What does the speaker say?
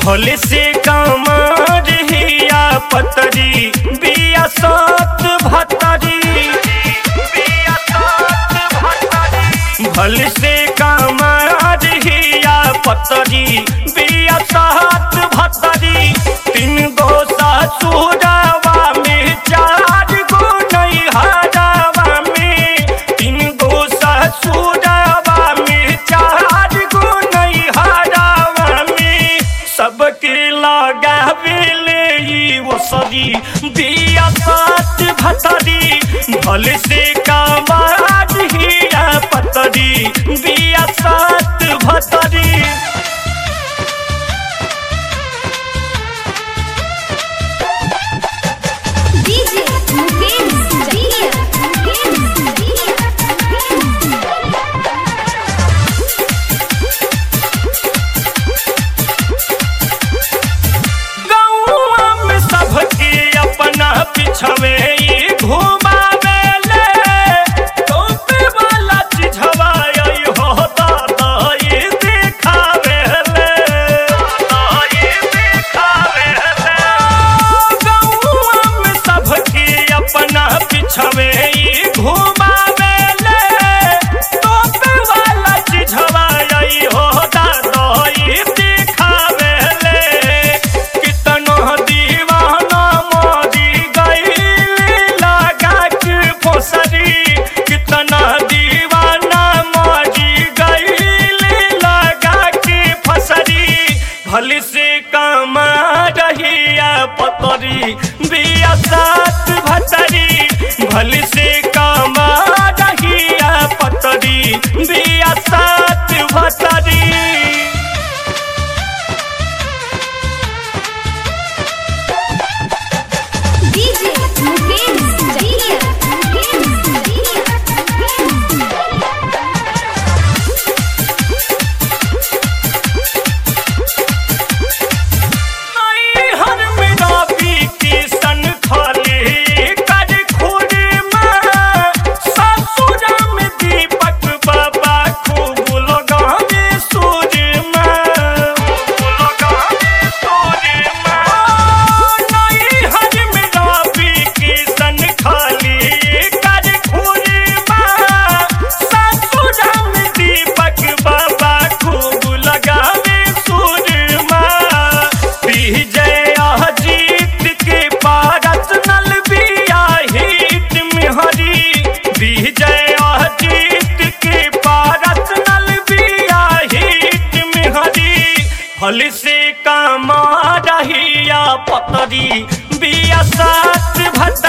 भोले से कमर हिया पतरी बिया सात भतरी बिया सात भतरी भोले से कमर हिया पतरी बिया सात भतरी तीन गो ससुरवा में चार गो नैहरवा में तीन गो ससुरवा में चार गो नैहरवा में सबके लगावेले ई वो सरी बिया सात भतरी भले से कमार हिया पतरी बिया सात भतरी DJ Mukesh Jaiya. Mukesh Jaiya. गौआ में सबके अपना पिछवे ई घुमावेले टोपे वाला चिझवा आई हो दादा ई देखावेले ई देखावेले गौआ में सबके अपना पिछवे ई घुमावेले टोपे वाला चिझवा आई हो दादा ई देखावेले कितनो दीवाना मोदी गईली लगा के फोसरी कितना दीवाना मोदी गईली लगा के फसरी भली से कमा रहिया पतरी बिया सात भतरी भली से कमा रहिया पतरी बिया सात भतरी DJ Mukesh Jaiya. Mukesh हर मेरा पीती सन खाली कर खुरी में ससुर में दीपक बाबा खूब लगावे सूर में खूब लगावे सूर में नहीं हर मेरा पीती सन खाली कर खुरी में ससुर में दीपक बाबा खूब लगावे सूर में विजय अजीत के पारस नल बिया हित में हरी विजय अजीत के पारस नल बिया हित में हरी हल से कमा रहिया पतरी बिया सात भत